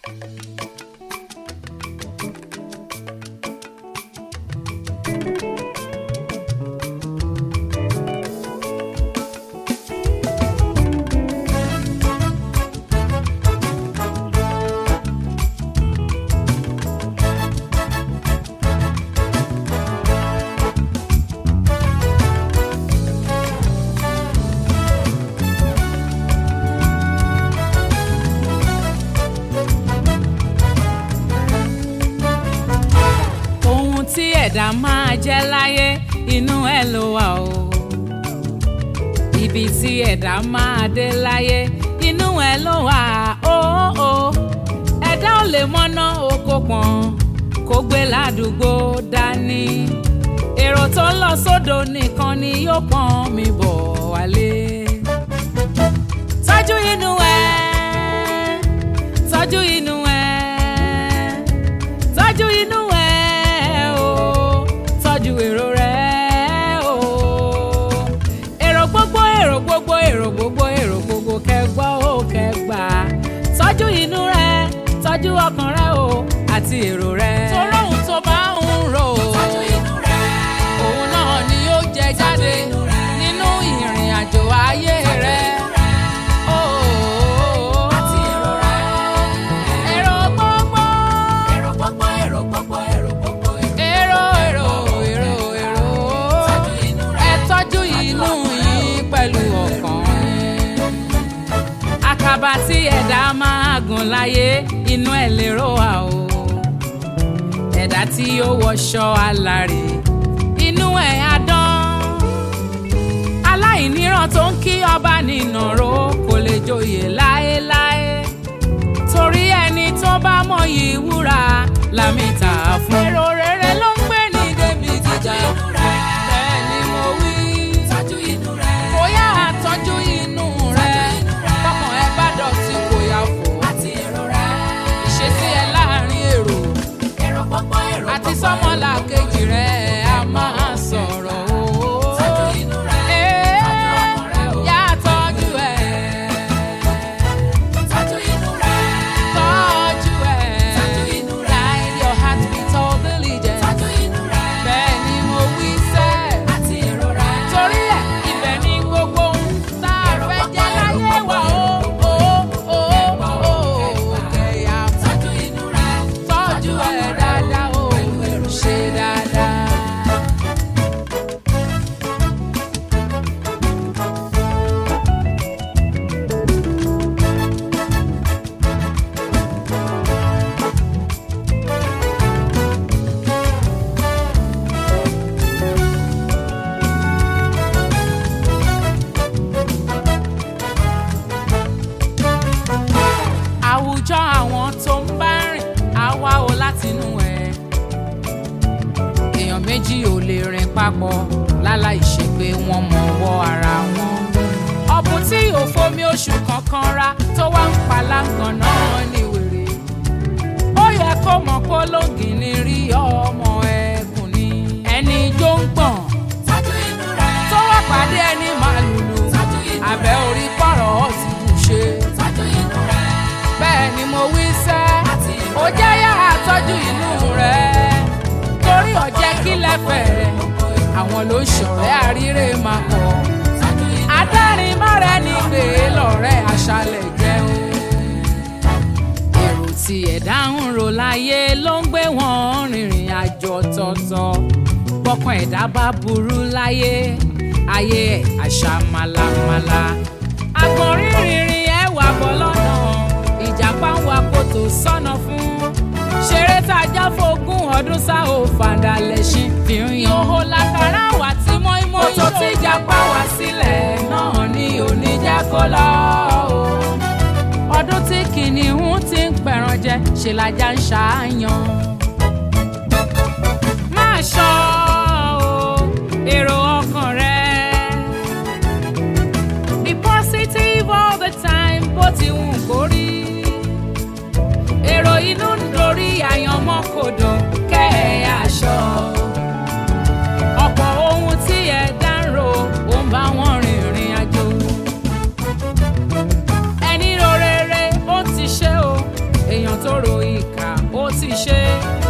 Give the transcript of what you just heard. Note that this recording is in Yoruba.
ohun tí ẹ̀dá máa jẹ́ láyé inú ẹ̀ ló wà o ibi tí ẹ̀dá máa dé láyé inú ẹ̀ ló wà o o ẹ̀dá ò lè mọ́ná oko pọ̀n kó gbé ládùúgbò dání èrò tó ń lọ sódò nìkan ni yóò pọ́n mi bọ̀ wálé tọ́jú inú ẹ̀ tọ́jú inú ẹ̀ tọ́jú inú ẹ̀ o tọ́jú èrò rẹ̀ o èrò gbogbo èrò gbogbo èrò gbogbo èrò gbogbo kẹgbọ́ ó kẹgbà tọ́jú inú rẹ̀ tọ́jú ọkàn rẹ̀ o àti èrò rẹ̀. torí ohun tó bá ń rò ó òun náà ni yóò jẹ jáde nínú ìrìn àjò ayé rẹ̀. Ó, èrò gbogbo èrò èrò èrò èrò ẹ tọ́jú inú yín pẹ̀lú ọkàn yín. àkàbà tí ẹ̀dá máa gùn láyé inú ẹ̀ lérò wà o ẹ̀dá tí yóò wọṣọ alárè inú ẹ̀ á dán aláìníran tó ń kí ọba nìnàró kò lè joyè láéláé torí ẹni tó bá mọyì wúrà lámìta fún. èrò rere ló ń gbé ní débi gíga bẹ́ẹ̀ ni mo wí. kò yá àtọ́jú inú rẹ̀ kọ́kàn ẹ bá dọ̀tí kò yá fò. ìṣesí ẹ láàrin èrò àti sọ́mọ́là kejì rẹ̀ a máa sọ̀rọ̀ o. Ee, yá tọ́jú ẹ̀. Tọ́jú ẹ̀. Guide your heart with all diligence. Bẹ́ẹ̀ ni mo wí sẹ́. Torí ẹ̀, ibẹ̀ ni gbogbo ohun tá a fẹ́ jẹ́ láyé wa o. O, o, o, kẹ̀yà tọ́jú ẹ̀ dáadáa o. Ṣe dáadáa. àwùjọ àwọn tó ń bá rìn á wá o látinú ẹ̀. èèyàn méjì ò lè rìn papọ̀ láláì ṣe pé wọ́n mọ ọwọ́ ara wọn. ọ̀bùn tí ò fomi oṣù kankan ra tó wá ń palángàn náà ní wèrè. ó yẹ kó mọ̀ pé ológin ní rí ọmọ ẹkùn ni. ẹni jó ń gbọ̀n tó wá pàdé ẹni màlúù abẹ́ orí pọ̀rọ̀ ó ti bù ṣe bẹ́ẹ̀ ni mo wí sẹ́ ó jẹ́ yá àtọ́jú inú rẹ̀ torí ọ̀jẹ́ kí lẹ́fẹ̀ rẹ̀ àwọn ló ń ṣọ̀rẹ́ àríre máa pọ̀ adárin mọ́rẹ́ ní gbé lọ́rẹ́ aṣálẹ̀ jẹun èrò tí ẹ̀dá ń rò láyé ló ń gbé wọn rìnrìn àjò tọ̀tọ̀ bọ́kàn ẹ̀dá bá burú láyé ayé ẹ̀ àṣà màlàmàlà àgbọ̀nrín rìnrìn ẹ̀ wà bọ́ lọ́nà ìjàpá ń wa kòtò sọ́nà fún ṣeré tàjà fógún ọdún sá ò fàdà lẹ́sìn fi ń yan owó lákàrà wà tí mọ́ímọ́ kòtò tí ìjàpá wá sílẹ̀ náà ni òní jẹ́ kó lọ o ọdún tí kìnìún ti ń pẹ̀ràn jẹ ṣe lajá ń ṣàáyàn máa ṣọ́ o èrò ọkàn rẹ be positive all the time bó ti wù kó rí èrò inú ń dorí àyànmọ́ kodò kẹ́ ẹ̀ aṣọ ọ̀pọ̀ ohun tí ẹ dá ń ro ó ń bá wọn rìnrìn àjò ẹni ro rere ó ti ṣe o èèyàn tó ro ti ṣe